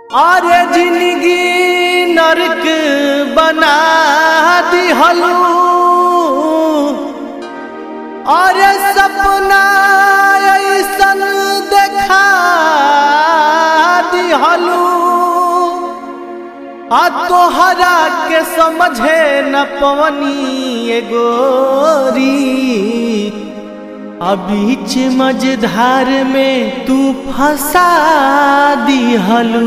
अरे जिंदगी नरक बना दिहलू अरे सपना ऐसन देखा दिहलू आ तोहरा के समझे न पवनी ए गोरी आ बीच मझधार में तू फंसा दिहलू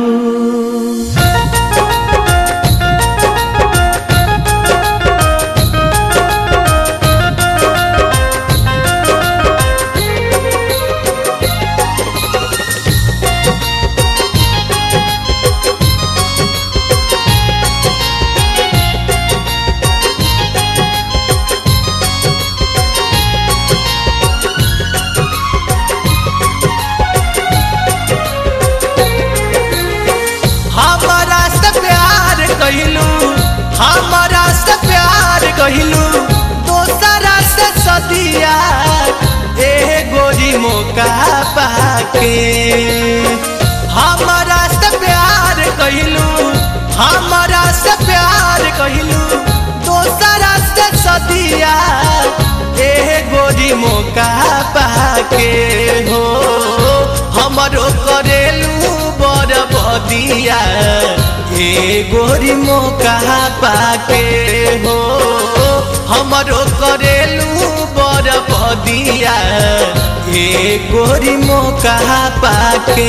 हमारा से प्यार कहलू हमारा से प्यार कहलू दोसरा से सदिया ए गोरी मौका पाके हमारा से प्यार कहलू हमारा से प्यार कहलू दोसरा से सदिया ए गोरी मौका पाके हो हमरो करेलू बड़ बदिया ए गोरी मौका पाके हो हमरो करेलू बड़ बदिया ए गोरी मौका पाके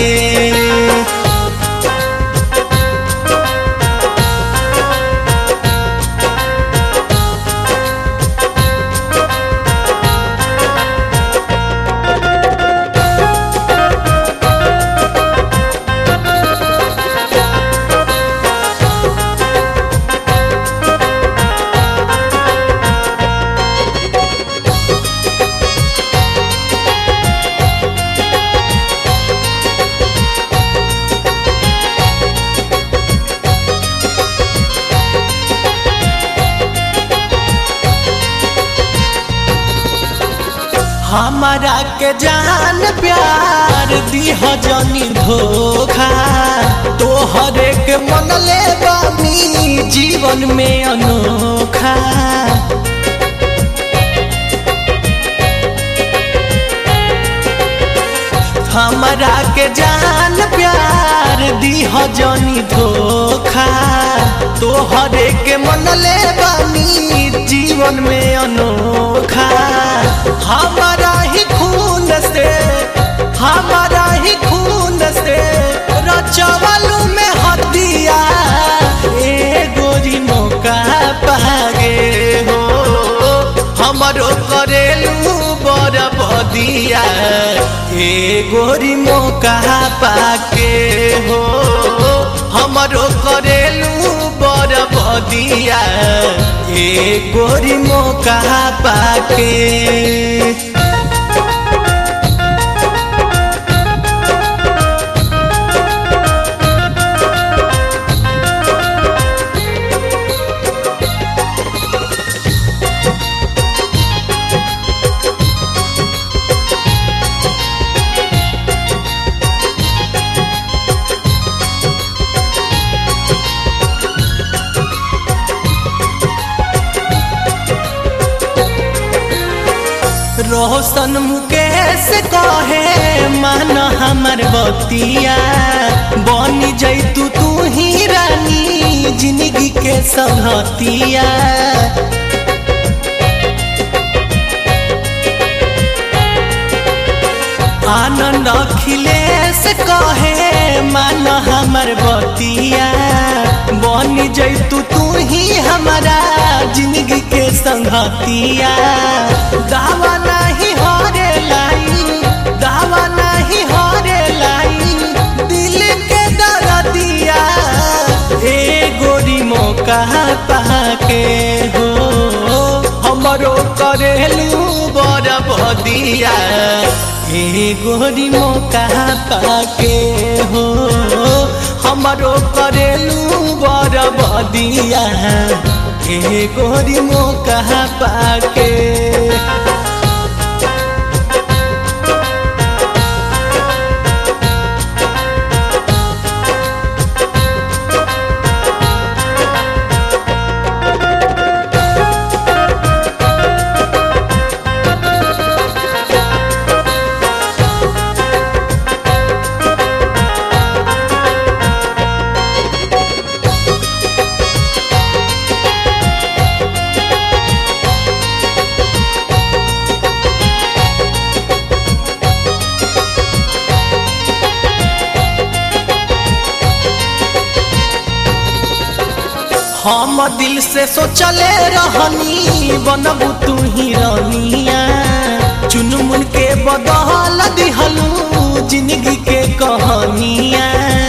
हमारा के जान प्यार दिह जनी धोखा तोहरे के मन ले बानी जीवन में अनोखा हमारा के जान प्यार दिह जनी धोखा तोहरे के मन ले बानी जीवन में अनोखा हमारा ही खून से हमारा ही खून से रचवलू में हदिया ए गोरी मौका पागे हो हमरो करेलू बड़ बदिया ए गोरी मौका पाके हो हमरो करेलू बड़ बदिया ए गोरी मौका पाके रोशन मुकेश कहे मान हमर बतिया बनी जैतू तू ही रानी जिंदगी के सहतिया आनंद अखिलेश कहे मान हमर बतिया बनी जैतू तू ही हमारा जिंदगी के संगतिया दावा नहीं हरे लाई दावा नहीं हरे लाई दिल के दर्दिया ए गोरी मौका पाके हो हमरो करेलू बड़ बदिया ए गोरी मौका पाके हो हमरो करेलू बड़ बदिया ए गोरी मौका पाके हम दिल से सोचले रहनी बनबू तू ही रनिया चुनमुन के बदल दिहलू जिंदगी के कहानिया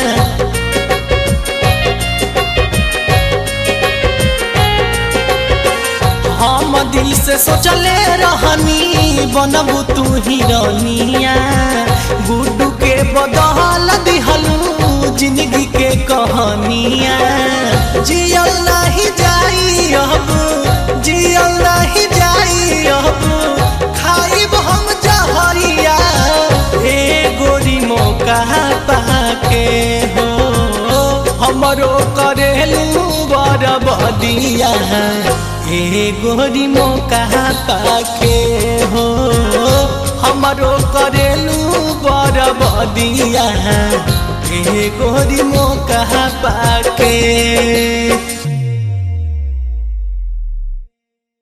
हम दिल से सोचले रहनी बनबू तू ही रनिया गुड्डू के बदल दिहलू जिंदगी के कहानिया जियल नहीं जाई अब जियल नहीं जाई अब खाइब हम जहरिया हे गोरी मौका पाके हो हमरो करेलू बरबदिया हे गोरी मौका पाके हो हमरो करेलू बरबदिया हे गोरी मौका पाके